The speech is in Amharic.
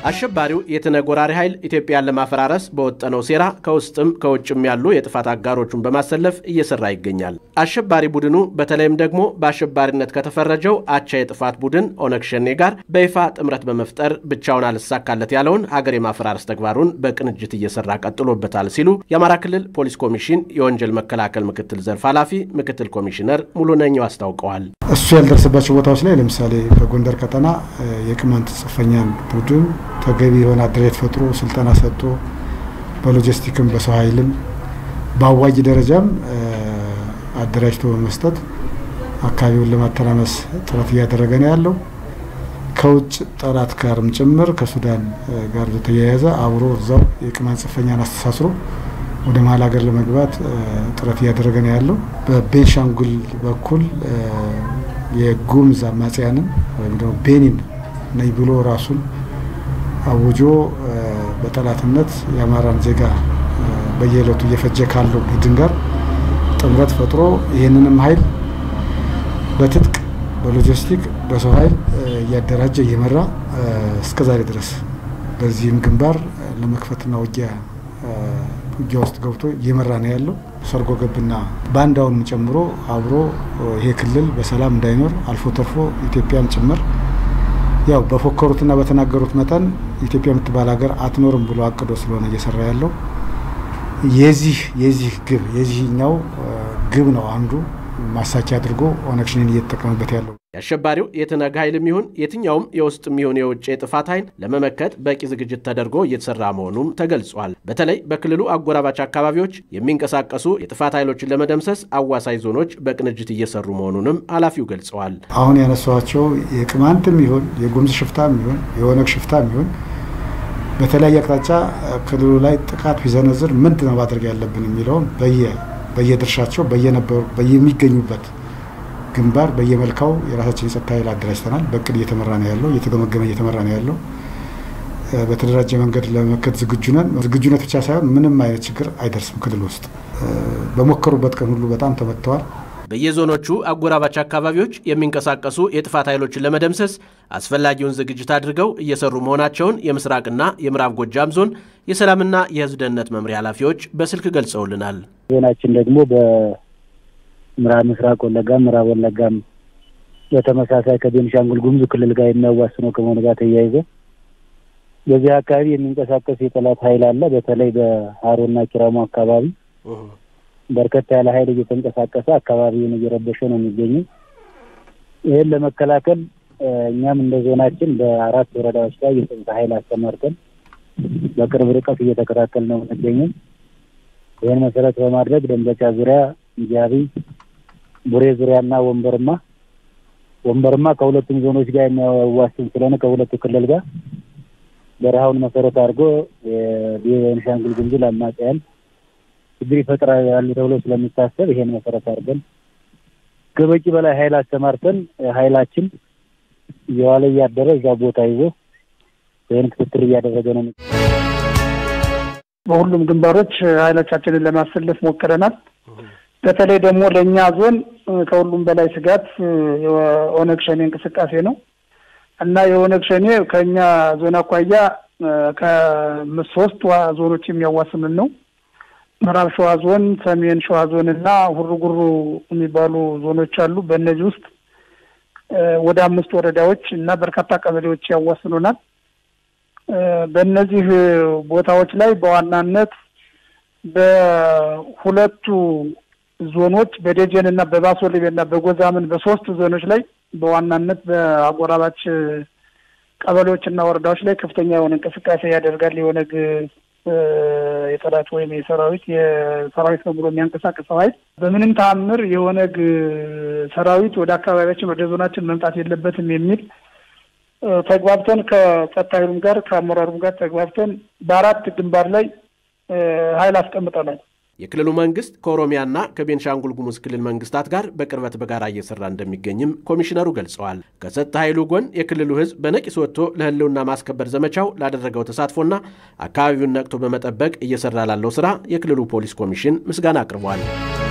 አሸባሪው የትነግ ወራሪ ኃይል ኢትዮጵያን ለማፈራረስ በወጠነው ሴራ ከውስጥም ከውጭም ያሉ የጥፋት አጋሮቹን በማሰለፍ እየሰራ ይገኛል። አሸባሪ ቡድኑ በተለይም ደግሞ በአሸባሪነት ከተፈረጀው አቻ የጥፋት ቡድን ኦነግ ሸኔ ጋር በይፋ ጥምረት በመፍጠር ብቻውን አልሳካለት ያለውን ሀገር የማፈራረስ ተግባሩን በቅንጅት እየሰራ ቀጥሎበታል ሲሉ የአማራ ክልል ፖሊስ ኮሚሽን የወንጀል መከላከል ምክትል ዘርፍ ኃላፊ ምክትል ኮሚሽነር ሙሉነኛው አስታውቀዋል። እሱ ያልደረሰባቸው ቦታዎች ላይ ለምሳሌ በጎንደር ቀጠና የቅማንት ጽንፈኛን ቡድን ተገቢ የሆነ አደረጃጀት ፈጥሮ ስልጠና ሰጥቶ በሎጂስቲክም በሰው ኃይልም በአዋጅ ደረጃም አደራጅቶ በመስጠት አካባቢውን ለማተራመስ ጥረት እያደረገ ነው ያለው። ከውጭ ጠላት ጋርም ጭምር ከሱዳን ጋር በተያያዘ አብሮ እዛው የቅማንት ጽንፈኛን አስተሳስሮ ወደ መሀል ሀገር ለመግባት ጥረት እያደረገ ነው ያለው። በቤንሻንጉል በኩል የጉምዝ አማጽያንን ወይም ደግሞ ቤኒን ነኝ ብሎ ራሱን አውጆ በጠላትነት የአማራን ዜጋ በየዕለቱ እየፈጀ ካለው ቡድን ጋር ጥምረት ፈጥሮ ይህንንም ኃይል በትጥቅ በሎጂስቲክ በሰው ኃይል እያደራጀ እየመራ እስከዛሬ ድረስ በዚህም ግንባር ለመክፈትና ውጊያ ውጊያ ውስጥ ገብቶ እየመራ ነው ያለው። ሰርጎ ገብና ባንዳውንም ጨምሮ አብሮ ይሄ ክልል በሰላም እንዳይኖር አልፎ ተርፎ ኢትዮጵያን ጭምር ያው በፎከሩትና በተናገሩት መጠን ኢትዮጵያ የምትባል ሀገር አትኖርም ብሎ አቅዶ ስለሆነ እየሰራ ያለው የዚህ የዚህ ግብ የዚህኛው ግብ ነው አንዱ ማሳኪያ አድርጎ ኦነግ ሸኔን እየተጠቀመበት ያለው። የአሸባሪው የትነግ ኃይልም ይሁን የትኛውም የውስጥም ይሁን የውጭ የጥፋት ኃይል ለመመከት በቂ ዝግጅት ተደርጎ እየተሰራ መሆኑም ተገልጿል። በተለይ በክልሉ አጎራባች አካባቢዎች የሚንቀሳቀሱ የጥፋት ኃይሎችን ለመደምሰስ አዋሳኝ ዞኖች በቅንጅት እየሰሩ መሆኑንም ኃላፊው ገልጸዋል። አሁን ያነሷቸው የቅማንትም ይሁን የጉምዝ ሽፍታም ይሁን የኦነግ ሽፍታም ይሁን በተለያየ አቅጣጫ ክልሉ ላይ ጥቃት ቢዘነዝር ምንድን ነው ማድረግ ያለብን የሚለውን በየድርሻቸው በየነበሩ በየሚገኙበት ግንባር በየመልካው የራሳችን የጸጥታ ኃይል አደራጅተናል። በእቅድ እየተመራ ነው ያለው፣ እየተገመገመ እየተመራ ነው ያለው። በተደራጀ መንገድ ለመመከት ዝግጁ ነን። ዝግጁነት ብቻ ሳይሆን ምንም አይነት ችግር አይደርስም። ክልል ውስጥ በሞከሩበት ቀን ሁሉ በጣም ተመትተዋል። በየዞኖቹ አጎራባች አካባቢዎች የሚንቀሳቀሱ የጥፋት ኃይሎችን ለመደምሰስ አስፈላጊውን ዝግጅት አድርገው እየሰሩ መሆናቸውን የምስራቅና የምዕራብ ጎጃም ዞን የሰላምና የሕዝብ ደህንነት መምሪያ ኃላፊዎች በስልክ ገልጸውልናል። ዞናችን ደግሞ በምዕራብ ምስራቅ ወለጋም ምዕራብ ወለጋም በተመሳሳይ ከቤንሻንጉል ጉሙዝ ክልል ጋር የሚያዋስነው ከመሆኑ ጋር ተያይዞ በዚህ አካባቢ የሚንቀሳቀስ የጠላት ኃይል አለ። በተለይ በሀሮና ኪራሙ አካባቢ በርከት ያለ ኃይል እየተንቀሳቀሰ አካባቢውን እየረበሸ ነው የሚገኙ። ይህን ለመከላከል እኛም እንደ ዞናችን በአራት ወረዳዎች ላይ የጸጥታ ኃይል አሰማርተን በቅርብ ርቀት እየተከታተል ነው የምንገኘው። ይህን መሰረት በማድረግ ደንበጫ ዙሪያ፣ ጃቢ፣ ቡሬ ዙሪያና ወንበርማ ወንበርማ ከሁለቱም ዞኖች ጋር የሚያዋስን ስለሆነ ከሁለቱ ክልል ጋር በረሃውን መሰረት አድርጎ የቤንሻንጉል ጉሙዝ አማጽያን ችግር ይፈጥራሉ ተብሎ ስለሚታሰብ ይሄን መሰረት አድርገን ከበቂ በላይ ኃይል አሰማርተን ኃይላችን እየዋለ እያደረ እዛ ቦታ ይዞ ይህን ክትትል እያደረገ ነው። በሁሉም ግንባሮች ኃይሎቻችንን ለማሰለፍ ሞክረናል። በተለይ ደግሞ ለእኛ ዞን ከሁሉም በላይ ስጋት የኦነግ ሸኔ እንቅስቃሴ ነው እና የኦነግ ሸኔ ከእኛ ዞን አኳያ ከሶስት ዞኖች የሚያዋስንን ነው። ምዕራብ ሸዋ ዞን፣ ሰሜን ሸዋ ዞን እና ሁሩ ጉሩ የሚባሉ ዞኖች አሉ። በእነዚህ ውስጥ ወደ አምስት ወረዳዎች እና በርካታ ቀበሌዎች ያዋስኑናል። በእነዚህ ቦታዎች ላይ በዋናነት በሁለቱ ዞኖች በደጀን እና በባሶ ሊቤ እና በጎዛምን በሶስቱ ዞኖች ላይ በዋናነት በአጎራባች ቀበሌዎች እና ወረዳዎች ላይ ከፍተኛ የሆነ እንቅስቃሴ ያደርጋል የኦነግ የጠላት ወይም የሰራዊት የሰራዊት ነው ብሎ የሚያንቀሳቅሰው ኃይል በምንም ተአምር የኦነግ ሰራዊት ወደ አካባቢያችን ወደ ዞናችን መምጣት የለበትም የሚል ተግባብተን ከጸጥታ ኃይሉም ጋር ከአመራሩም ጋር ተግባብተን በአራት ግንባር ላይ ኃይል አስቀምጠናል። የክልሉ መንግስት ከኦሮሚያና ከቤንሻንጉል ጉሙዝ ክልል መንግስታት ጋር በቅርበት በጋራ እየሰራ እንደሚገኝም ኮሚሽነሩ ገልጸዋል። ከጸጥታ ኃይሉ ጎን የክልሉ ሕዝብ በነቂስ ወጥቶ ለህልውና ማስከበር ዘመቻው ላደረገው ተሳትፎና አካባቢውን ነቅቶ በመጠበቅ እየሰራ ላለው ስራ የክልሉ ፖሊስ ኮሚሽን ምስጋና አቅርቧል።